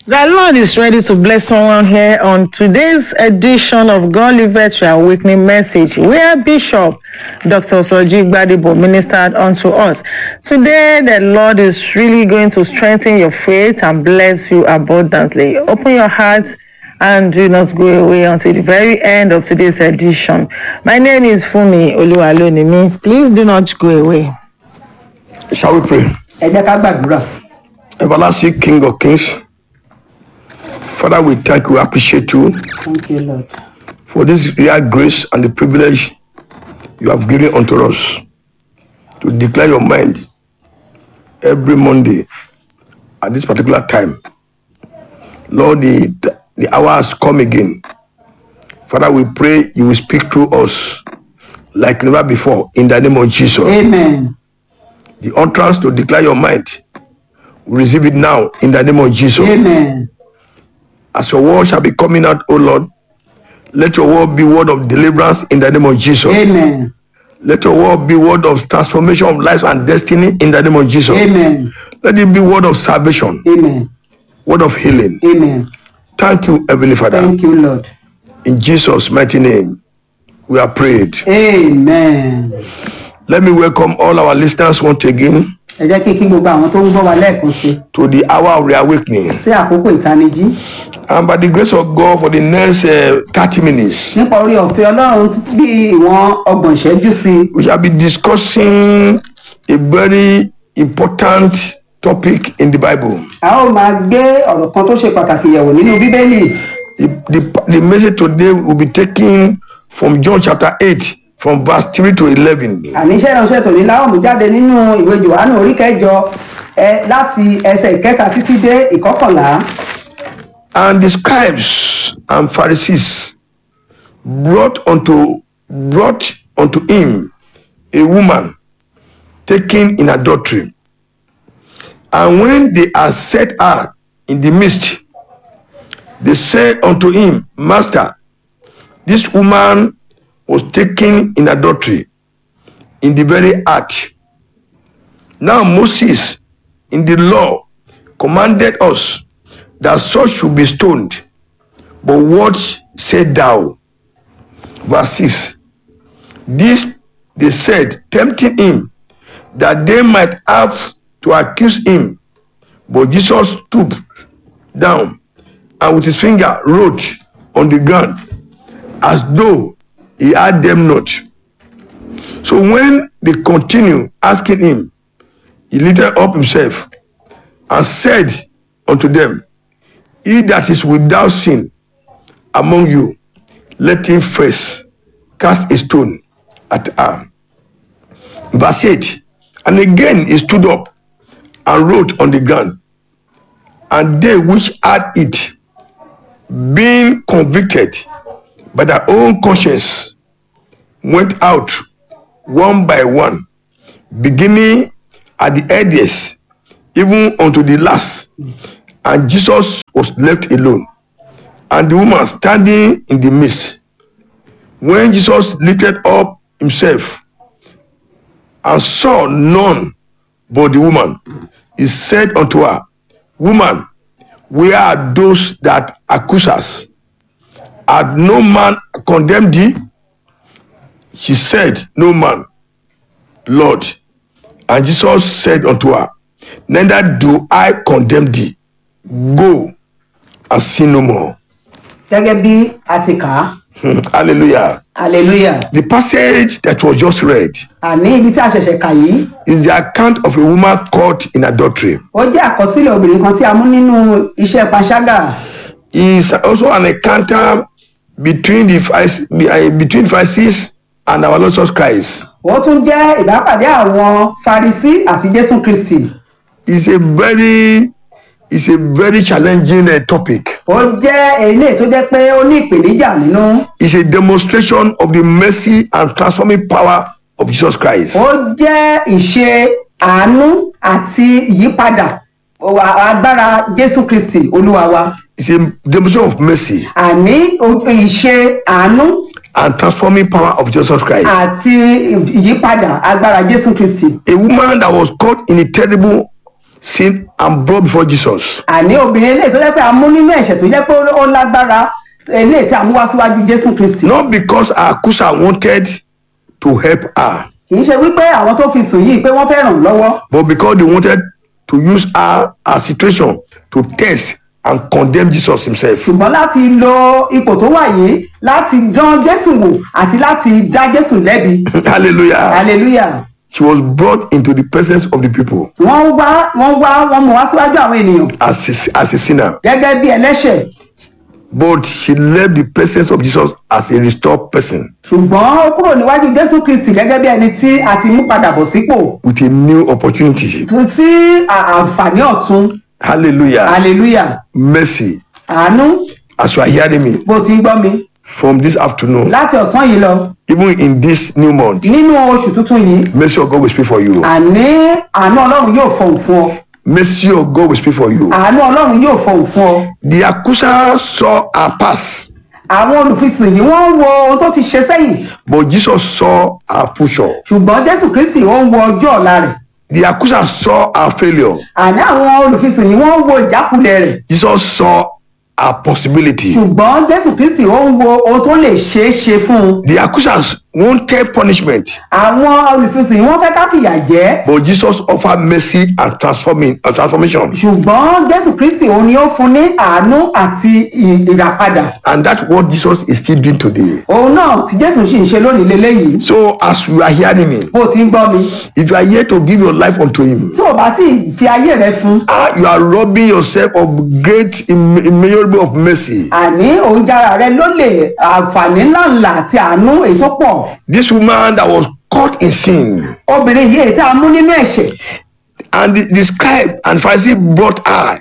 The Lord is ready to bless someone here on today's edition of God Livet Your Awakening Message, where Bishop Dr. Soji Gbadibo ministered unto us. Today, the Lord is really going to strengthen your faith and bless you abundantly. Open your heart and do not go away until the very end of today's edition. My name is Fumi Oluwalonimi. Please do not go away. Shall we pray? ẹ jẹ́ ká gbàdúrà Everlasting King of Kings, Father, we thank you, appreciate you thank you lord for this rare grace and the privilege you have given unto us to declare your mind every Monday at this particular time. Lord, the, the hour has come again. Father, we pray you will speak through us like never before in the name of Jesus. amen The utterance to declare your mind, we receive it now in the name of Jesus. amen As your word shall be coming out, O Lord, let your word be word of deliverance in the name of Jesus. amen Let your word be word of transformation of lives and destiny in the name of Jesus. amen Let it be word of salvation, amen word of healing. amen Thank you, Heavenly Father. thank you lord In Jesus' mighty name, we are prayed. amen Let me welcome all our listeners once again ẹ jẹ́ kí kí gbogbo àwọn tó ń gbọ́ wa lẹ́ẹ̀kan sí to the hour of reawakening. sí àkókò ìtanijí And by the grace of God, for the next uh, 30 minutes, nípa orí ọ̀fẹ́ ọlọ́run títí bí ìwọ̀n ọgbọ̀n ìṣẹ́jú sí i we shall be discussing a very important topic in the Bible. a ó máa gbé ọ̀rọ̀ kan tó ṣe pàtàkì yẹ̀wò nínú bíbélì The, the, the message today will be taken from John chapter 8, from verse 3 to 11. àníṣe ìránṣẹ́ tòní láwọn mú jáde nínú ìwé johannu orí kẹjọ ẹ láti ẹsẹ̀ ìkẹta títí dé ìkọkànlá And the scribes and Pharisees brought unto brought unto him a woman taken in adultery. And when they had set her in the midst, they said unto him, Master, this woman was taken in adultery in the very act. Now Moses in the law commanded us that such should be stoned. But what said thou? Verse 6. This they said, tempting him, that they might have to accuse him. But Jesus stooped down and with his finger wrote on the ground as though he had them not. So when they continued asking him, he lifted up himself and said unto them, He that is without sin among you, let him first cast a stone at her. Verse 8 And again he stood up and wrote on the ground. And they which had it, being convicted by their own conscience, went out one by one, beginning at the eldest, even unto the last. And Jesus was left alone, and the woman standing in the midst. When Jesus lifted up himself and saw none but the woman, he said unto her, Woman, where are those that accuse us? Had no man condemned thee? She said, No man, Lord. And Jesus said unto her, Neither do I condemn thee. Go and sin no more. gẹ́gẹ́ bí a ti kà á Hmm, Hallelujah. hallelujah The passage that was just read àní ibi tí a ṣẹ̀ṣẹ̀ kà yìí is the account of a woman caught in adultery. ó jẹ́ àkọsílẹ̀ obìnrin kan tí a mú nínú iṣẹ́ panṣágà Is also an encounter between the Pharisees- eh, between Pharisees and our Lord Jesus Christ. ó tún jẹ́ ìbápàdé àwọn farisí àti jésù kristi It's a very it's a very challenging uh, topic. ó jẹ́ eléyìí tó jẹ́ pé ó ní ìpèníjà nínú It's a demonstration of the mercy and transforming power of Jesus Christ. ó jẹ́ ìṣe àánú àti ìyípadà wa- agbára jésù kristi olúwa wa It's a demonstration of mercy àní o- ìṣe àánú and transforming power of Jesus Christ. àti ìyípadà agbára jésù kristi A woman that was caught in a terrible sin and brought before Jesus. àní obìnrin eléyìí tó jẹ́ pé a mú nínú ẹ̀ṣẹ̀ tó jẹ́ pé ó lágbára eléyìí tí a mú wá síwájú jésù kristi Not because her accuser wanted to help her, kì í ṣe wípé àwọn tó fi sùn yìí pé wọ́n fẹ́ ràn án lọ́wọ́ but because they wanted to use her, her situation to test and condemn Jesus himself. ṣùgbọ́n láti lo ipò tó wà yìí láti dán jésù wò àti láti dá jésù lẹ́bi Hallelujah. hallelujah She was brought into the presence of the people wọ́n wá wọ́n wá wọ́n mú wá síwájú àwọn ènìyàn as a, as a sinner, gẹ́gẹ́ bí ẹlẹ́ṣẹ̀ but she left the presence of Jesus as a restored person ṣùgbọ́n ó kúrò níwájú jésù kristi gẹ́gẹ́ bí ẹni tí a ti mú padà bọ̀ sípò with a new opportunity. tún sí à- àǹfààní ọ̀tun Hallelujah. hallelujah Mercy. àánú As you are hearing me bó ti ń gbọ́ mi from this afternoon, láti ọ̀sán yìí lọ even in this new month, nínú oṣù tuntun yìí mercy of God will speak for you. àní àánú ọlọ́run yóò fọhùn fún ọ Mercy of God will speak for you. àánú ọlọ́run yóò fọhùn fún ọ The accuser saw her past, àwọn olùfisùn yìí wọ́n ń wo ohun tó ti ṣe sẹ́yìn but Jesus saw her future. ṣùgbọ́n jésù kristi ó ń wo ọjọ́ ọ̀la rẹ̀ The accuser saw her failure. àní àwọn olùfisùn yìí wọ́n ń wo ìjákulẹ̀ rẹ̀ Jesus saw her possibility. ṣùgbọ́n jésù kristi ó ń wo ohun tó lè ṣeé ṣe fún un The accusers wanted punishment, àwọn olùfisùn yìí wọ́n fẹ́ ká fìyà jẹ but Jesus offered mercy and transforming and transformation. ṣùgbọ́n jésù kristi òun ni ó fún ní àánú àti ì- ìràpadà And that's what Jesus is still doing today. òun náà tí jésù sì ń ṣe lónìí leléyìí So as you are hearing me, bó ti ń gbọ́ mi if you are here to give your life unto him, tí ò bá tí ì fi ayé rẹ fún ah, you are robbing yourself of great im- immeasurable of mercy. àní òun jára rẹ ló lè àǹfààní ńláńlá àti àánú èyí tó pọ̀ This woman that was caught in sin, obìnrin yìí èyí tí a mú nínú ẹ̀ṣẹ̀ and the, the scribe and Pharisee brought her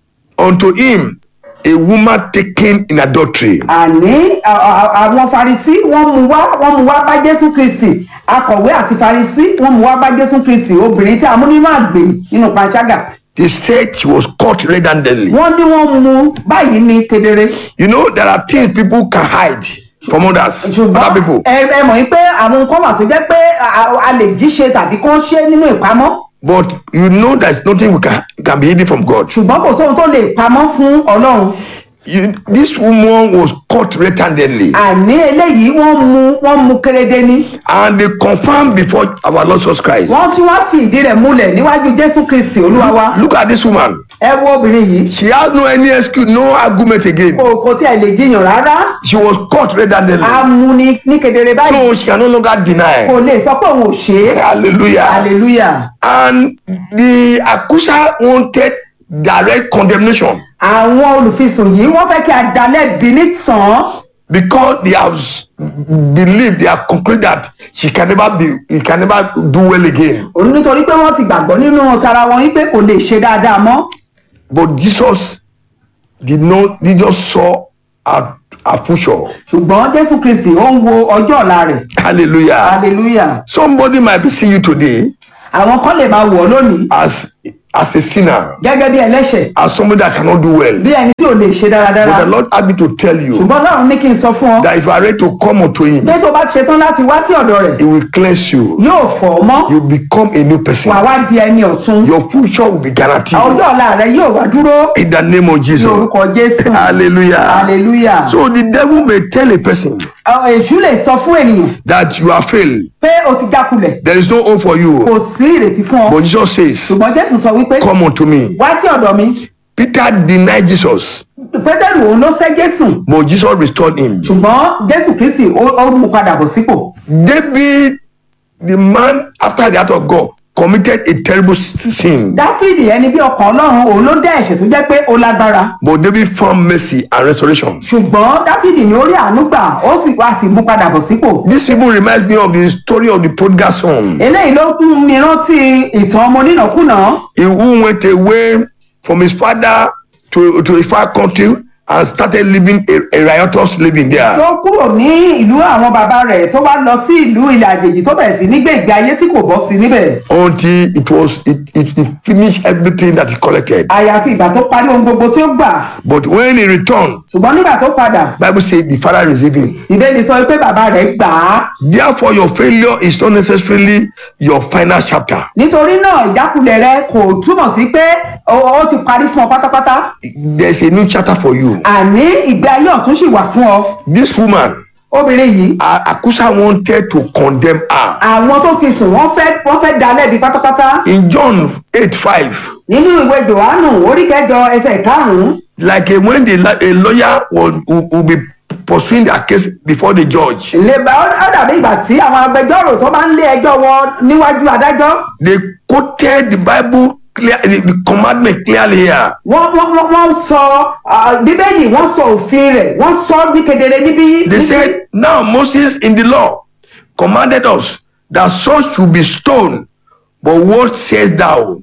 unto him, a woman taken in adultery. àní à- à- àwọn farisi wọ́n mú wá wọ́n mú wá bá jésù kristi akọ̀wé àti farisi wọ́n mú wá bá jésù kristi obìnrin tí a mú nínú àgbè nínú panṣágà They said she was caught red-handedly. wọ́n ní wọ́n mú báyìí ní kedere You know, there are things people can hide from others, ṣùgbọ́n other people. ẹ ẹ mọ̀ yín pé àwọn nǹkan wà tó jẹ́ pé a- a- a lè jí ṣe tàbí kó ṣe nínú ìpamọ́ But you know there's nothing we can, can be hidden from God. ṣùgbọ́n kò sóhun tó lè pamọ́ fún ọlọ́run You, this woman was caught red-handedly. àní eléyìí wọ́n mú wọ́n mú kérédé ní And they confirmed before our Lord Jesus Christ. wọ́n tún wá fi ìdí rẹ̀ múlẹ̀ níwájú jésù kristi olúwa wa Look at this woman. ẹ wo obìnrin yìí She has no any excuse, no argument again. kò kò tí ẹ lè jiyàn rárá She was caught red-handedly. a mú ní ní kedere báyìí So she can no longer kò deny. lè sọ pé òun ò ṣe é Hallelujah. hallelujah And the accuser wanted direct condemnation àwọn olùfisùn yìí wọ́n fẹ́ kí a dá lẹ́bi nítàn because they have s- believed, they have concluded that she can never be, he can never do well again. òun nítorí pé wọ́n ti gbàgbọ́ nínú tara wọn wípé kò lè ṣe dáadáa mọ́ But Jesus did not, he just saw her, her future. ṣùgbọ́n jésù kristi ó ń wo ọjọ́ ọ̀la rẹ̀ Hallelujah. hallelujah Somebody might be seeing you today àwọn kan lè máa wọ̀ ọ́ lónìí as, as a sinner, gẹ́gẹ́ bí ẹlẹ́ṣẹ̀ as somebody that cannot do well. bí ẹni tí ò lè ṣe dáradára But the Lord had me to tell you ṣùgbọ́n ọlọ́run ní kí n sọ fún ọ that if you are ready to come unto him, pé tó bá ti ṣetán láti wá sí ọ̀dọ̀ rẹ̀ he will cleanse you. yóò fọ̀ ọ́ mọ́ You become a new person. wà wá di ẹni ọ̀tun Your future will be guaranteed. ọjọ́ ọ̀la rẹ̀ yóò wá dúró In the name of ní Jesus. orúkọ jésù Hallelujah. hallelujah So the devil may tell a person Àwọn èṣù lè sọ fún ènìyàn that you are failed. pé o ti jákulẹ̀ There is no hope for you. kò sí ìrètí fún ọ But Jesus says, ṣùgbọ́n jésù sọ wípé Come unto me. wá sí ọ̀dọ̀ mi Peter denied Jesus, pétérù òun ló sẹ́ jésù but Jesus restored him. ṣùgbọ́n jésù kristi ó ó mú padà bọ̀ sípò David, the man after the heart of God, committed a terrible sin. dáfídì ẹni bí ọkàn ọlọ́run òun ló dá ẹ̀ṣẹ̀ tó jẹ́ pé ó lágbára But David found mercy and restoration. ṣùgbọ́n dáfídì ní orí àánú gbà ó sì wá sí mú padà bọ̀ sípò This even reminds me of the story of the prodigal son. eléyìí ló tún mi rántí ìtàn ọmọ onínàkúnà He who went away from his father to, to a far country and started living a, a riotous living there. tó kúrò ní ìlú àwọn bàbá rẹ̀ tó wá lọ sí ìlú ilẹ̀ àjèjì tó bẹ̀rẹ̀ sí ní gbé ìgbé ayé tí kò bọ́ sí níbẹ̀ Until it was it, it, it finished everything that he collected. àyàfi ìgbà tó parí ohun gbogbo tí ó gbà But when he returned, ṣùgbọ́n nígbà tó padà Bible says the father received him. ìbéèrè sọ pé bàbá rẹ̀ gbà á Therefore, your failure is not necessarily your final chapter. nítorí náà ìjákulẹ̀ rẹ kò túmọ̀ sí pé ó ó ti parí fún ọ pátápátá There's a new chapter for you. àní ìgbé ayé ọ̀tún sì wà fún ọ This woman, obìnrin yìí A- Akusa wanted to condemn her. àwọn tó fi sùn wọ́n fẹ́ wọ́n fẹ́ dá lẹ́bi pátápátá In John 8 5, nínú ìwé johannu orí kẹjọ ẹsẹ̀ karùnún like a, when the, la- a lawyer will, will, will be pursuing their case before the judge, lèbà ó dàbí ìgbà tí àwọn agbẹjọ́rò tó bá ń lé ẹjọ́ wọn níwájú adájọ́ they quoted the Bible clear, the, the commandment clearly here. wọ́n wọ́n wọ́n wọ́n sọ ah, bíbélì wọ́n sọ òfin rẹ̀ wọ́n sọ ní kedere níbí. They níbí. said, Now Moses in the law commanded us that such should be stoned, but what says thou?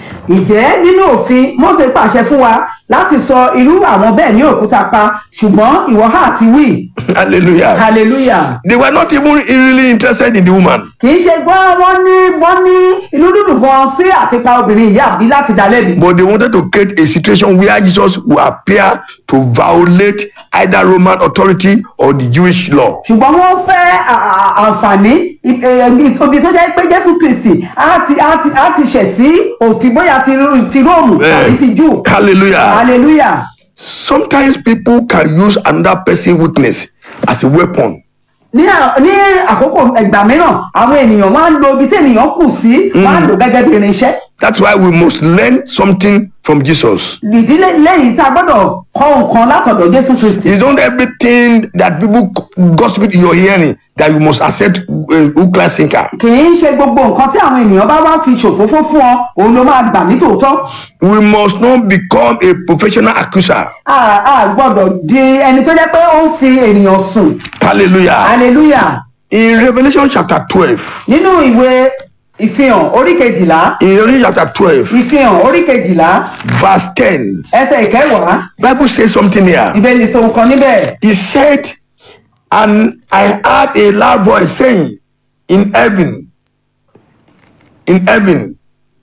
ǹjẹ́ nínú òfin Mósè pàṣẹ fún wa láti sọ irú àwọn bẹ́ẹ̀ ní òkúta pa ṣùgbọ́n ìwọ hà ti wí Hallelujah. hallelujah They were not even really interested in the woman. kì í ṣe gbọ́ wọ́n ní wọ́n ní inú dúdú gan sí àtipa obìnrin yìí àbí láti dá lẹ́bi But they wanted to create a situation where Jesus would appear to violate either Roman authority or the Jewish law. ṣùgbọ́n wọ́n fẹ́ à- à- àǹfààní i- eh, ibi tó jẹ́ pé Jésù Kristi á ti á ti á ti ṣẹ̀ sí òfin bóyá ti Ró- ti Róòmù tàbí ti Júù Hallelujah. hallelujah Sometimes people can use another person's weakness as a weapon. ní à- ní àkókò ẹgbà mìíràn àwọn ènìyàn wọn á lo ibi tí ènìyàn kù sí wọn á lò gẹ́gẹ́ bí irinṣẹ́ That's why we must learn something from Jesus. ìdílé lẹ́yìn tá a gbọ́dọ̀ kọ́ nǹkan látọ̀dọ̀ Jésù Kristi It's not everything that people gossip you're hearing that you must accept uh, hook, line, sinker. kì í ṣe gbogbo nǹkan tí àwọn ènìyàn bá wá fi ṣòfófó fún ọ òun ló máa gbà ní tòótọ́ We must not become a professional accuser. a a gbọ́dọ̀ di ẹni tó jẹ́ pé ó ń fi ènìyàn sùn Hallelujah. hallelujah In Revelation chapter 12, nínú ìwé ìfihàn orí kejìlá in Revelation chapter 12, ìfihàn orí kejìlá verse 10, ẹsẹ̀ ìkẹwàá Bible says something here. ìbéèrè sọ̀rọ̀ kan níbẹ̀ He said, and I heard a loud voice saying, in heaven, in heaven,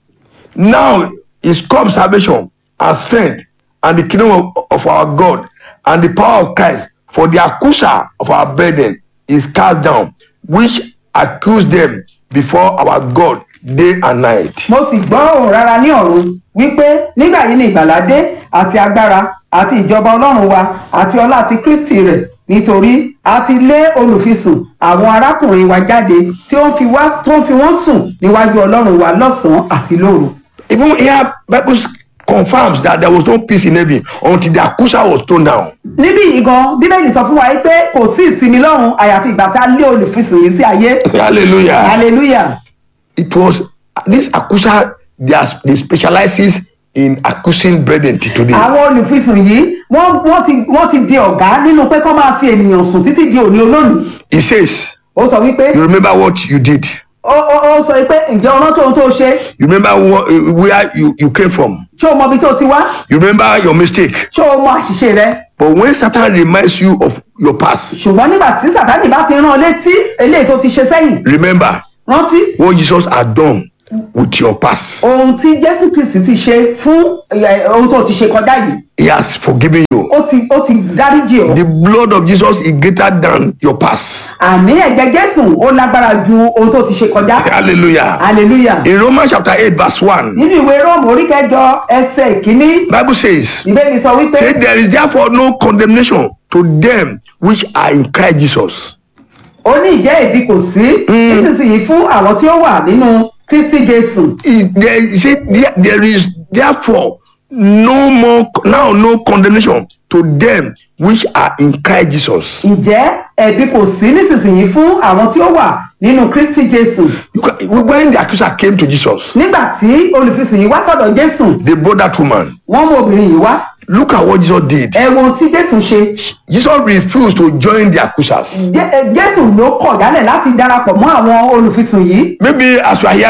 now is come salvation and strength and the kingdom of, of our God and the power of Christ. For the accuser of our burden is cast down, which accuse them before our God day and night. mo sì gbọ́ òun rárá ní ọ̀run wípé nígbà yìí ni ìgbàlà dé àti agbára àti ìjọba ọlọ́run wa àti ọlá àti kristi rẹ̀ nítorí a ti lé olùfisùn àwọn arákùnrin wa jáde tí ó ń fi wá tó ń fi wọ́n sùn níwájú ọlọ́run wa lọ́sàn-án àti lóru. Even here, Bible confirms that there was no peace in heaven until the accuser was thrown down. níbí yìí gan bíbélì sọ fún wa pé kò sí ìsinmi lọ́run àyàfi ìgbà tá a lé olùfisùn yìí sí ayé Hallelujah. hallelujah it was this accuser they, are, they specializes in accusing brethren till today. àwọn olùfisùn yìí wọ́n wọ́n ti wọ́n ti di ọ̀gá nínú pé kọ́ máa fi ènìyàn sùn títí di òní olónìí he says ó sọ wípé you remember what you did ó ó ó sọ pé ǹjẹ́ ọ̀nà tó ń tó ṣe you remember what, uh, where you, you came from ṣé o mọ ibi tó ti wá you remember your mistake ṣé o mọ àṣìṣe rẹ but when satan reminds you of your past ṣùgbọ́n nígbà tí sàtánì bá ti rán ọ létí eléyìí tó ti ṣe sẹ́yìn remember rántí what jesus had done with your past ohun tí jésù kristi ti ṣe fún ẹ, ohun tó ti ṣe kọjá yìí he has forgiven you ó ti ó ti dáríjì ọ the blood of jesus is greater than your past àní ẹ̀jẹ̀ jésù ó lágbára ju ohun tó ti ṣe kọjá hallelujah hallelujah in romans chapter 8 verse 1 nínú ìwé róòmù orí kẹjọ ẹsẹ̀ ìkíní bible says ìbéèrè sọ wípé say there is therefore no condemnation to them which are in christ jesus ó ní ìjẹ́ ìdí kò sí nísinsìnyí fún àwọn tí ó wà nínú kristi jésù Is there, say there, there is therefore no more now no condemnation to them which are in christ jesus ǹjẹ́ ẹ̀bi kò sí nísinsìnyí fún àwọn tí ó wà nínú kristi jésù you can, when the accuser came to jesus nígbà tí olùfisùn yìí wá sọ́dọ̀ jésù they brought that woman wọ́n mú obìnrin yìí wá look at what jesus did ẹ wo ohun tí jésù ṣe jesus refused to join the accusers Jé- ẹ, jésù ló kọ̀ jálẹ̀ láti darapọ̀ mọ́ àwọn olùfisùn yìí maybe as you are hearing me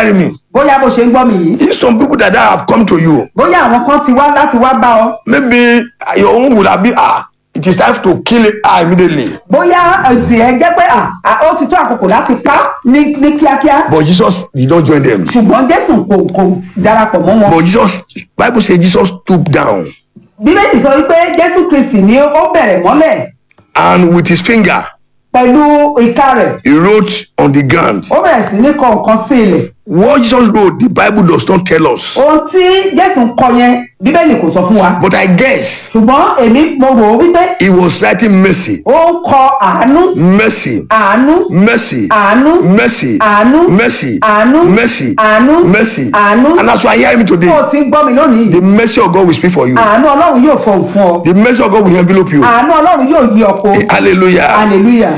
bóyá bó ṣe ń gbọ́ mi yìí if some people that have come to you bóyá àwọn kan ti wá láti wá bá ọ maybe your own would have been ah it is time to kill her immediately bóyá ẹ̀sìn ẹ jẹ́ pé à, à, ó ti tó àkókò láti pa ní ní kíákíá but jesus did not join them ṣùgbọ́n jésù kò kò darapọ̀ mọ́ wọn. but jesus bible say jesus stooped down bíbélì sọ wípé jésù kristi ni ó bẹ̀rẹ̀ mọ́lẹ̀ and with his finger pẹ̀lú ìka rẹ̀ he wrote on the ground ó bẹ̀rẹ̀ sí ní kọ nǹkan sí ilẹ̀ what jesus wrote the bible does not tell us ohun tí jésù ń kọ yẹn bíbélì kò sọ fún wa but i guess ṣùgbọ́n èmi mo rò ó wípé he was writing mercy ó ń kọ àánú mercy àánú mercy àánú mercy àánú mercy àánú mercy àánú mercy àánú and as you are hearing me tó o today ti ń gbọ́ mi lónìí the mercy of god will speak for you àánú ọlọ́run yóò fọhùn fún ọ the mercy of god will envelope you àánú ọlọ́run yóò yí ọ̀pọ̀ hallelujah hallelujah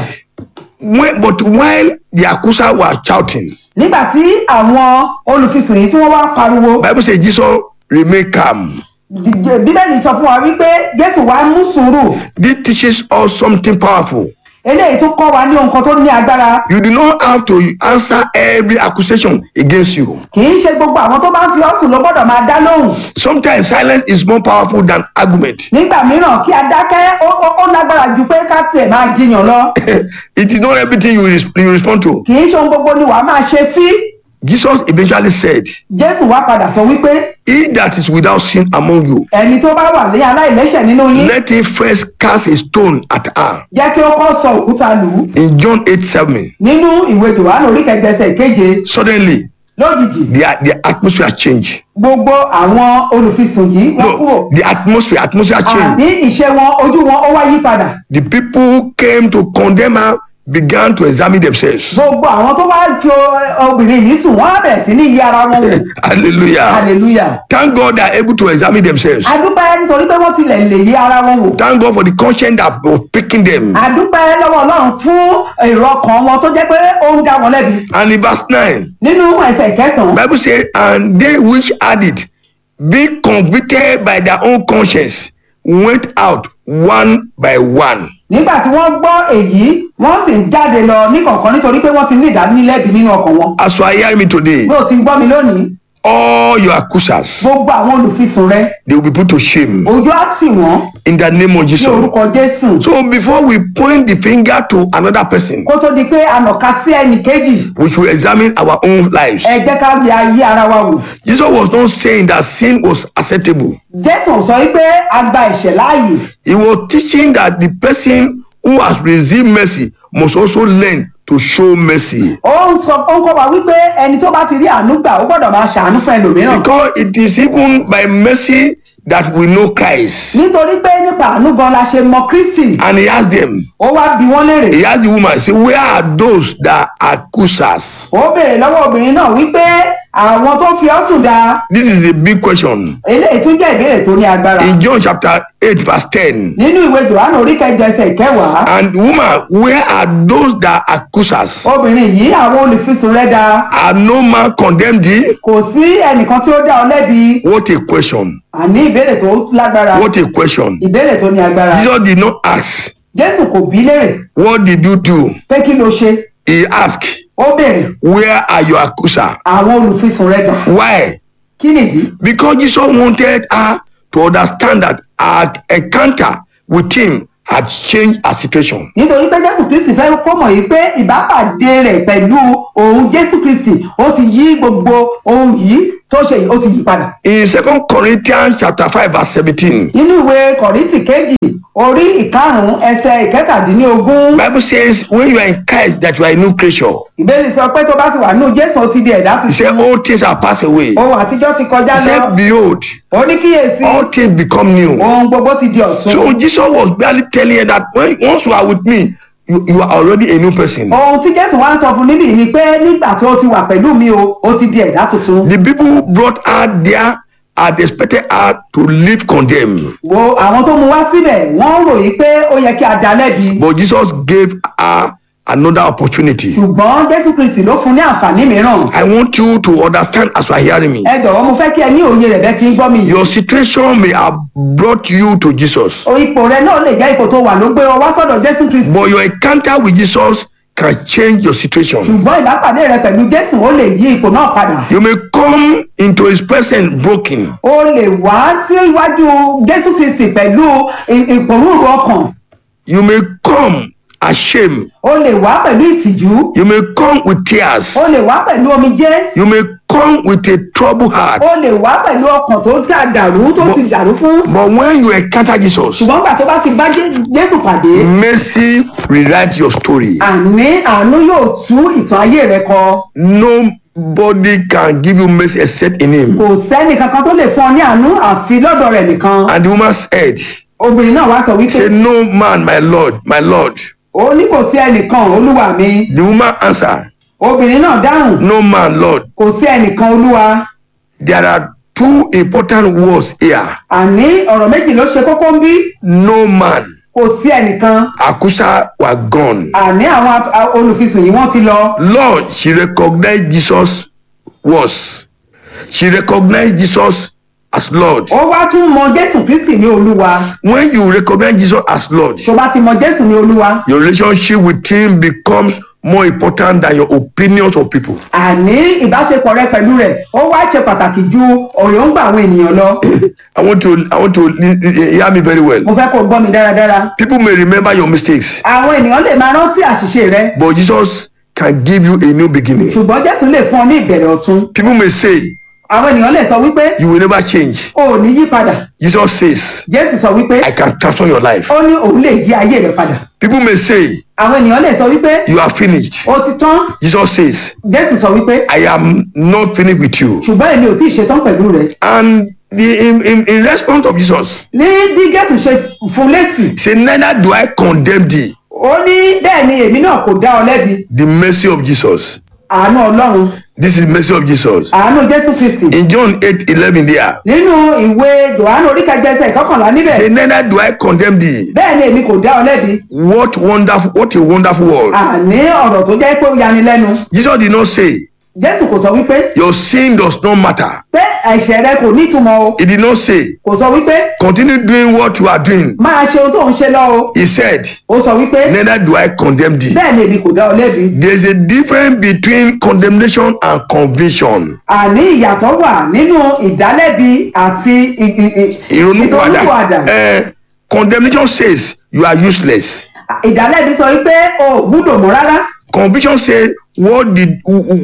when, but while the accuser was shouting nígbà tí àwọn olùfisùn yìí tí wọ́n wá pariwo bible say jesus remain calm Dìde- bíbélì sọ fún wa wípé jésù wá mú sùúrù this teaches us something powerful eléyìí tún kọ́ wa ní ohun kan tó ní agbára you do not have to answer every accusation against you kì í ṣe gbogbo àwọn tó bá ń fi ọ́sùn ló gbọ́dọ̀ máa dá lóhùn sometimes silence is more powerful than argument nígbà mìíràn kí a dákẹ́ ó- ó ó lágbára ju pé ká tiẹ̀ máa jiyàn lọ it is not everything you, res- you respond to kì í ṣe ohun gbogbo ni wàá máa ṣe sí jesus eventually said jésù wá padà sọ wípé he that is without sin among you ẹni tó bá wà ní aláìlẹ́ṣẹ̀ nínú yín let him first cast a stone at her jẹ́ kí ó kọ́ sọ òkúta lù ú in john 8 7 nínú ìwé johannu orí kẹjẹsẹ̀ keje suddenly lójijì the, the atmosphere changed gbogbo àwọn olùfisùn yìí wọ́n kúrò no the atmosphere atmosphere changed àní ìṣe wọn ojú wọn ó wá yí padà the people who came to condemn her began to examine themselves gbogbo àwọn tó wá fi o- obìnrin yìí sùn wọn á bẹ̀rẹ̀ sí ní yí ara wọn wò hallelujah hallelujah thank god they are able to examine themselves adúpẹ́ nítorí pé wọ́n tilẹ̀ lè yí ara wọn wò thank god for the conscience that was picking them adúpẹ́ lọ́wọ́ ọlọ́run fún èrò ọkàn wọn tó jẹ́ pé ó ń dá wọn lẹ́bi and in verse 9 nínú ẹsẹ̀ kẹsàn-án bible say and they which had it being convicted by their own conscience went out one by one nígbà tí wọ́n gbọ́ èyí wọ́n sì ń jáde lọ níkọ̀ọ̀kan nítorí pé wọ́n ti ní ìdánilẹ́bi nínú ọkàn wọn as you are hearing me today bí o ti ń gbọ́ mi lónìí all your accusers gbogbo àwọn olùfisùn rẹ they will be put to shame ojú á tì wọ́n in the name of ní jesus orúkọ jésù so before we point the finger to another person kó tó di pé ànàká sí ẹnì kejì we should examine our own lives ẹ jẹ́ ká yẹ ayé ara wa wò jesus was not saying that sin was acceptable jésù sọ wípé a gba ẹ̀ṣẹ̀ láàyè he was teaching that the person who has received mercy must also learn to show mercy ó ń sọ ó ń kọ́ wa wípé ẹni tó bá ti rí àánú gbà ó gbọ́dọ̀ máa ṣàánú fún ẹlòmíràn because it is even by mercy that we know christ nítorí pé nípa àánú gan la ṣe mọ kristi and he asked them ó wá bi wọ́n léèrè he asked the woman say where are those that accuse us ó béèrè lọ́wọ́ obìnrin náà wípé àwọn tó fi ọ́ sùn dá this is a big question eléyìí tún jẹ́ ìbéèrè tó ní agbára in john chapter eight verse ten nínú ìwé johannu orí kẹjọ ẹsẹ̀ ìkẹwàá and woman where are those that accuse us obìnrin yìí àwọn olùfisùn rẹ̀ dá are no man condemned thee kò sí ẹnìkan tí ó dá ọ lẹ́bi what a question àní ìbéèrè tó lágbára what a question ìbéèrè tó ní agbára jesus did not ask jésù kò bí léèrè what did you do pé kí ló ṣe he asked ó béèrè where are your accuser àwọn olùfisùn rẹ̀ dá why kí nìdí because jesus wanted her to understand that her encounter with him had changed her situation nítorí pé jésù kristi fẹ́ kó mọ̀ yìí pé ìbápàdé rẹ̀ pẹ̀lú òun jésù kristi ó ti yí gbogbo ohun yìí tó ṣe yìí ó ti yí padà. in second corinthians chapter five verse seventeen nínú ìwé kọ̀rìntì kejì orí ìkarùn-ún ẹsẹ̀ ìkẹtàdínlógún bible says when you are in christ that you are a new creature ìbéèrè sọ pé tó bá ti wà nínú jésù ó ti di ẹ̀dá he tuntun said all things are passed away ohun àtijọ́ ti kọjá he lọ said behold ó ní kíyèsí all things become new ohun gbogbo ti di ọ̀tun so jesus was barely telling her that when once you are with me you, you are already a new person ohun tí jésù wá ń sọ fún níbí ni pé nígbà tí ó ti wà pẹ̀lú mi o ó ti di ẹ̀dá tuntun the people who brought her there had expected her to live condemned wo àwọn tó mú wá síbẹ̀ wọ́n ròyìn pé ó yẹ kí a dá lẹ́bi but jesus gave her another opportunity ṣùgbọ́n jésù kristi ló fún ní àǹfààní mìíràn i want you to understand as you are hearing me ẹ jọ̀wọ́ mo fẹ́ kí ẹ ní òye rẹ̀ bẹ́ẹ̀ tí ń gbọ́ mi yìí your situation may have brought you to jesus o ipò rẹ náà lè jẹ́ ipò tó wà ló gbé ọ wá sọ́dọ̀ jésù kristi but your encounter with jesus can change your situation. ṣùgbọ́n ìbápàdé rẹ pẹ̀lú jésù ó lè yí ipò náà padà You may come into his presence broken. ó lè wá sí iwájú jésù kristi pẹ̀lú ì- ìpòrúurú ọkàn You may come ashamed. ó lè wá pẹ̀lú ìtìjú You may come with tears. ó lè wá pẹ̀lú omijé You may come with a troubled heart. ó lè wá pẹ̀lú ọkàn tó ta dàrú tó ti dàrú fún But when you encounter Jesus, ṣùgbọ́n gbà tó bá ti bá Jé- jésù pàdé mercy rewrite your story. àní àánú yóò tú ìtàn ayé rẹ kọ Nobody can give you mercy except in him. kò sẹ́ni kankan tó lè fún ọ ní àánú àfi lọ́dọ̀ rẹ̀ nìkan And the woman said, obìnrin náà wá sọ wípé Say, No man, my Lord, my Lord. ó ní kò sí ẹnìkan olúwa mi The woman answered, obìnrin náà dáhùn No man, Lord. kò sí ẹnìkan olúwa There are two important words here. àní ọ̀rọ̀ méjì ló ṣe kókó ń bí No man. kò sí ẹnìkan Akusa were gone. àní àwọn af- a- olùfisùn yìí wọ́n ti lọ Lord, she recognized Jesus was. She recognized Jesus as Lord. ó wá tún mọ jésù kristi ní olúwa When you recognize Jesus as Lord, tó bá ti mọ jésù ní olúwa your relationship with him becomes more important than your opinions of people. àní ìbáṣepọ̀ rẹ pẹ̀lú rẹ̀ ó wá ṣe pàtàkì ju òyòǹgbà àwọn ènìyàn lọ I want to I want to li- li- hear me very well. mo fẹ́ kó o gbọ́ mi dáradára People may remember your mistakes, àwọn ènìyàn lè máa rántí àṣìṣe rẹ but Jesus can give you a new beginning. ṣùgbọ́n jésù lè fún ọ ní ìbẹ̀rẹ̀ ọ̀tun People may say àwọn ènìyàn lè sọ wípé you will never change. o ò ní yí padà Jesus says, jésù sọ wípé I can transform your life. ó ní òun lè yí ayé rẹ padà People may say àwọn ènìyàn lè sọ wípé you are finished. ó ti tán Jesus says, jésù sọ wípé I am not finished with you. ṣùgbọ́n èmi ò tí ì ṣetán pẹ̀lú rẹ And the, in, in, in response of Jesus, ní bí jésù ṣe fún lésì he said, Neither do I condemn thee. ó ní bẹ́ẹ̀ ni èmi náà kò dá ọ lẹ́bi The mercy of Jesus. àánú ọlọ́run This is mercy of Jesus. àánú jésù kristi In John 8 11 there, nínú ìwé johannu oríkẹjẹsẹ ìkọkànlá níbẹ̀ say, Neither do I condemn thee. bẹ́ẹ̀ ni èmi kò dá ọ lẹ́bi What wonderful, what a wonderful word. àní ọ̀rọ̀ tó jẹ́ pé ó yani lẹ́nu Jesus did not say, jésù kò sọ wípé Your sin does not matter. pé ẹ̀ṣẹ̀ rẹ kò nítumọ̀ o He did not say, kò sọ wípé Continue doing what you are doing. máa ṣe ohun tó ń ṣe lọ o He said, ó sọ wípé Neither do I condemn thee. bẹ́ẹ̀ ni èmi kò dá ọ lẹ́bi There's a difference between condemnation and conviction. àní ìyàtọ̀ wà nínú ìdálẹ́bi àti ì- ì- ì- ìrònúpìwàdà ìrònúpìwàdà. eh, condemnation says you are useless ìdálẹ́bi sọ wípé o ò gbúdọ̀ mọ́ rárá conviction says what did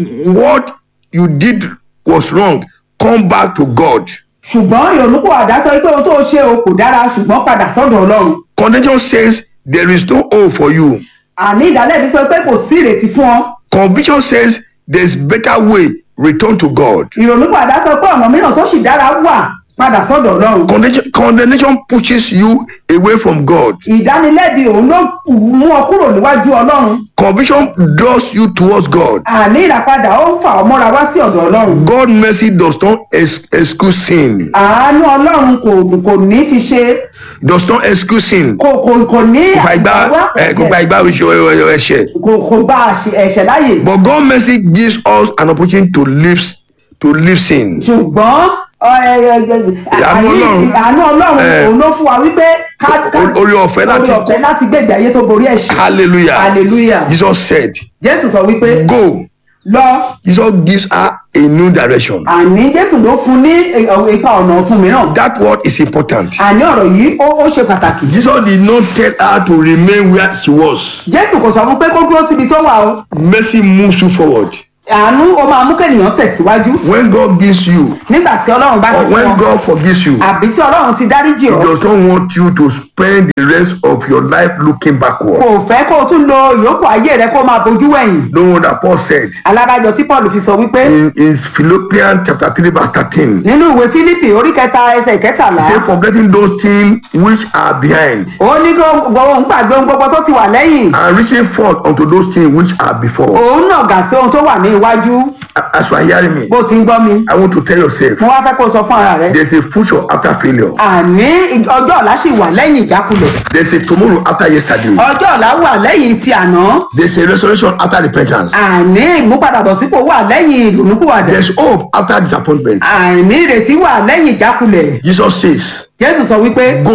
what you did was wrong come back to god ṣùgbọ́n ìrònúpìwàdà sọ wípé ohun tó o ṣe o kò dára ṣùgbọ́n padà sọ́dọ̀ ọlọ́run condemnation says there is no hope for you àní ìdálẹ́bi sọ pé kò sí ìrètí fún ọ conviction says there is better way return to god ìrònúpìwàdà sọ pé ọ̀nà mìíràn tó sì dára wà padà sọ́dọ̀ ọlọ́run condemnation, condemnation pushes you away from god ìdánilẹ́bi òun ló mú ọ kúrò níwájú ọlọ́run conviction draws you towards god àní ìràpadà ó ń fà ọ mọ́ra wá sí ọ̀dọ̀ ọlọ́run god mercy does not ex excuse sin àánú ọlọ́run kò kò ní fi ṣe does not excuse sin kò kò kò ní kò fà ìgbà ẹ kò gba ìgbà oṣù ẹ̀ṣẹ̀. kò kò gba àṣẹ- ẹ̀ṣẹ̀ láàyè But God mercy gives us an opportunity to live to live sin. ṣùgbọ́n ọ, ẹ, ẹ, ẹ, Àánú àní- Ọlọ́run. àánú ọlọ́run Eh. òun ló fún wa wípé ká- ká- O- oore ọ̀fẹ́ láti oore ọ̀fẹ́ kó- láti gbé ìgbé ayé tó borí ẹ̀ṣẹ̀ Hallelujah. hallelujah Jesus said, jésù sọ wípé Go. lọ Jesus gives her a new direction. àní jésù ló fún ní ẹ, ipa ọ̀nà ọ̀tun mìíràn That word is important. àní ọ̀rọ̀ yìí ó ó ṣe pàtàkì Jesus did not tell her to remain where she was. jésù kò sọ fún pé kó dúró síbi tó wà o Mercy moves you forward. àánú ó máa mú kẹ́nìyàn tẹ̀síwájú When God gives you, nígbà tí ọlọ́run bá or ti fún when ọ God forgives you, àbí tí ọlọ́run ti dáríjì He ọ does not want you to spend the rest of your life looking backward. kò fẹ́ kó o tún lo ìyókù ayé rẹ kó o máa bojú wẹ̀yìn No wonder Paul said alábàjọ tí paul fi sọ wípé in, in Philippians chapter 3, verse 13. nínú ìwé fílípì orí kẹta ẹsẹ̀ ìkẹtàlá say forgetting those things which are behind ó ní kó gbogbo òun gbàgbé ohun gbogbo tó ti wà lẹ́yìn and reaching forth unto those things which are before. òun náà gà sí ohun tó wà ní iwájú As you are hearing me, bó ti ń gbọ́ mi I want to tell yourself mo wá fẹ́ kó o sọ fún ara rẹ there's a future after failure. àní ọjọ́ ọ̀la sì wà lẹ́yìn ìjákulẹ̀ There's a tomorrow after yesterday. ọjọ́ ọ̀la wà lẹ́yìn ti àná There's a resurrection after repentance. àní ìmúpadàbọ̀sípò wà lẹ́yìn ìrònúpìwàdà There's hope after disappointment. àní ìrètí wà lẹ́yìn ìjákulẹ̀ Jesus says, jésù sọ wípé Go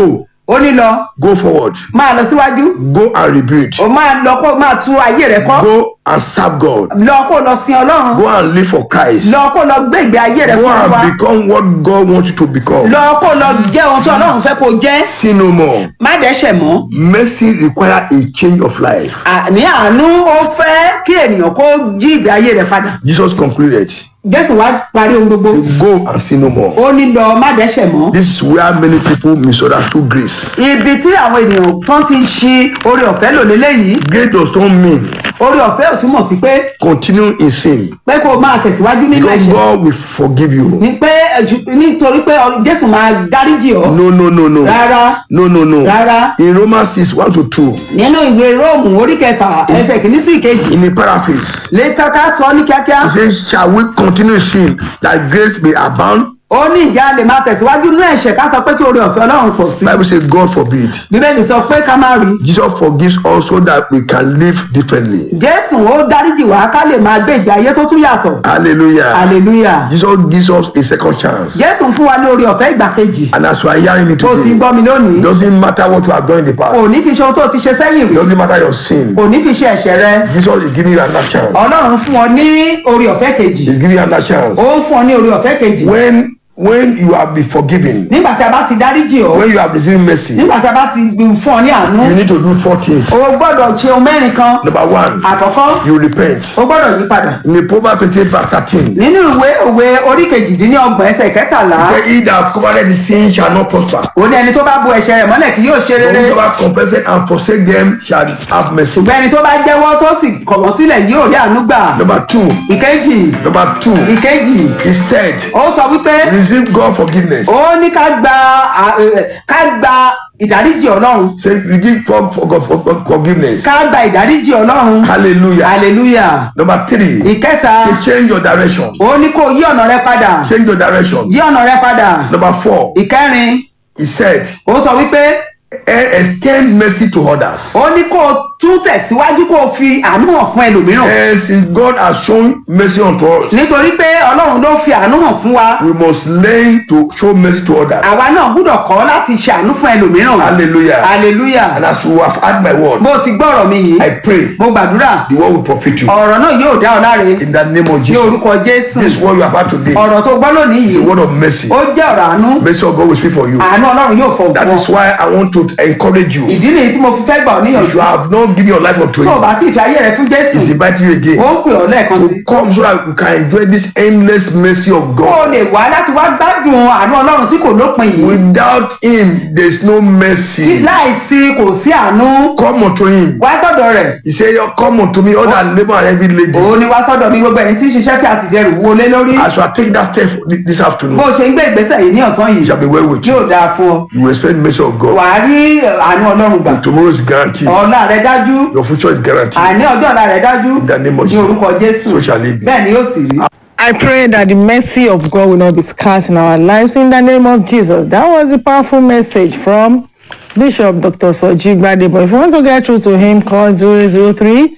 ó ní lọ go forward máa lọ síwájú go and rebuild ó máa lọ kó máa tú ayé rẹ kọ́ go and serve god lọ kó lọ sin ọlọ́run go and live for christ lọ kó lọ gbé ìgbé ayé rẹ go fún wa and become what god wants you to become lọ kó lọ jẹ́ ohun tí ọlọ́run fẹ́ kó jẹ́ sin no more má dẹ́ṣẹ̀ mọ́ mercy require a change of life ní àánú ó fẹ́ kí ènìyàn kó jí ìgbé ayé rẹ padà jesus concluded jésù wá parí ohun gbogbo say go and sin no more ó ní lọ má dẹ́ṣẹ̀ mọ́ this is where many people misunderstood grace ibi tí àwọn ènìyàn tán ti ṣi oore ọ̀fẹ́ lò léléyìí grace does not mean oore ọ̀fẹ́ ò túmọ̀ sí pé continue in sin pé kó o máa tẹ̀síwájú nínú because ẹ̀ṣẹ̀ god will forgive you ni pé ẹ̀jú- nítorí pé ọ- jésù máa dáríjì ọ́ no no no no rárá no no no rárá in romans six one to two nínú ìwé róòmù orí kẹfà ẹsẹ̀ kìíní sí ìkejì in a paraphrase lè kọ́ká sọ ní kíákíá he says shall we continue in sin that grace may abound ó ní ìjà lè máa tẹ̀síwájú nínú ẹ̀ṣẹ̀ ká sọ pé kí oore ọ̀fẹ́ ọlọ́run pọ̀ sí bible say god forbid bíbélì sọ pé ká má rí jesus forgives us so that we can live differently jésù ó dáríjì wá ká lè máa gbé ìgbé ayé tó tún yàtọ̀ hallelujah hallelujah jesus gives us a second chance jésù ń fún wa ní oore ọ̀fẹ́ ìgbà kejì and as we are hearing it tó ti today gbọ́ mi lónìí it doesn't matter what you have done in the kò past ní fi ṣe ohun tó ti ṣe sẹ́yìn it rí doesn't matter your sin kò ní fi ṣe ẹ̀ṣẹ̀ rẹ jesus is giving you another chance ọlọ́run fún ọ ní oore ọ̀fẹ́ kejì he's giving you another chance ó ń fún ọ ní oore ọ̀fẹ́ kejì when when you have been forgiven nígbà tí a bá ti dáríjì ọ when you have received mercy nígbà tí a bá ti fún ọ ní àánú you need to do four things o gbọ́dọ̀ ṣe ohun mẹ́rin kan number one àkọ́kọ́ you repent o gbọ́dọ̀ yí padà in the proverbs twenty verse thirteen nínú ìwé òwe orí kejìdínlọ́gbọ̀n ẹsẹ̀ kẹtàlá he say he that covered the sin shall not prosper ó ní ẹni tó bá bu ẹ̀ṣẹ̀ rẹ̀ mọ́lẹ̀ kì yóò ṣe but rere whosoever confess it and forsake them shall have mercy ṣùgbọ́n ẹni tó bá jẹ́wọ́ tó sì kọ̀ wọ́n sílẹ̀ yóò rí àánú gbà number two ìkejì number two ìkejì he said ó sọ wípé receive god forgiveness ó ní ká gba à- ẹ, ká gba ìdáríjì ọlọ́run say receive for, for, for, for forgiveness ká gba ìdáríjì ọlọ́run hallelujah hallelujah number three ìkẹta say change your direction ó ní kó yí ọ̀nà rẹ padà change your direction yí ọ̀nà rẹ padà number four ìkẹrin he said ó sọ wípé "Eh, extend mercy to others ó ní kó o tún tẹ̀síwájú kó o fi àánú hàn fún ẹlòmíràn and since god has shown mercy unto us nítorí pé ọlọ́run ló fi àánú hàn fún wa we must learn to show mercy to others àwa náà gbúdọ̀ kọ́ láti ṣe àánú fún ẹlòmíràn hallelujah hallelujah and as you have heard my word bó o ti gbọ́rọ̀ mi yìí i pray mo gbàdúrà the word will profit you ọ̀rọ̀ náà yóò dá ọ láre in the name of ní jesus orúkọ jésù this word you have heard today ọ̀rọ̀ tó gbọ́ lónìí is a yìí word of mercy ó jẹ́ ọ̀rọ̀ àánú mercy of god will speak for you àánú ọlọ́run yóò fọ̀ that fún is ọ why i want to encourage you ìdí nìyí tí mo fi fẹ́ gbà ọ́ if níyànjú you have not given your life unto tó o him bá ti fi ayé rẹ fún jésù he's inviting you ó again ń pè ọ́ lẹ́ẹ̀kan sí to come so that you can enjoy this endless mercy of kó o god lè wá láti wá gbádùn àánú ọlọ́run tí kò lópin yìí without him there is no mercy láìsí kò sí àánú come unto him wá sọ́dọ̀ rẹ̀ he say come unto me all that labour and heavy laden òun ni wá sọ́dọ̀ mi gbogbo ẹni tí ń ṣiṣẹ́ tí a sì dẹrù wo lé lórí as you are taking that step this bó afternoon o ṣe ń gbé ìgbésẹ̀ yìí ní ọ̀sán it yìí shall be well with you yóò dáa fún ọ you will expect mercy of god wàá rí àánú ọlọ́run gbà tomorrow is guaranteed ọ̀la rẹ dájú your future is guaranteed àní ọjọ́ ọ̀la rẹ dájú in the name of ní orúkọ jésù so shall it be. bẹ́ẹ̀ ni yóò sì rí. I pray that the mercy of God will not be scarce in our lives in the name of Jesus. That was a powerful message from Bishop Dr. Soji Gbadebo. If you want to get through to him, call 003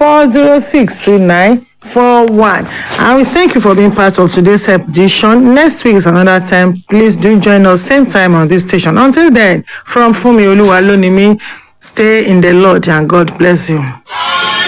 406 2941. And we thank you for being part of today's edition. Next week is another time. Please do join us same time on this station. Until then, from Fumi Oluwalonimi, stay in the Lord and God bless you.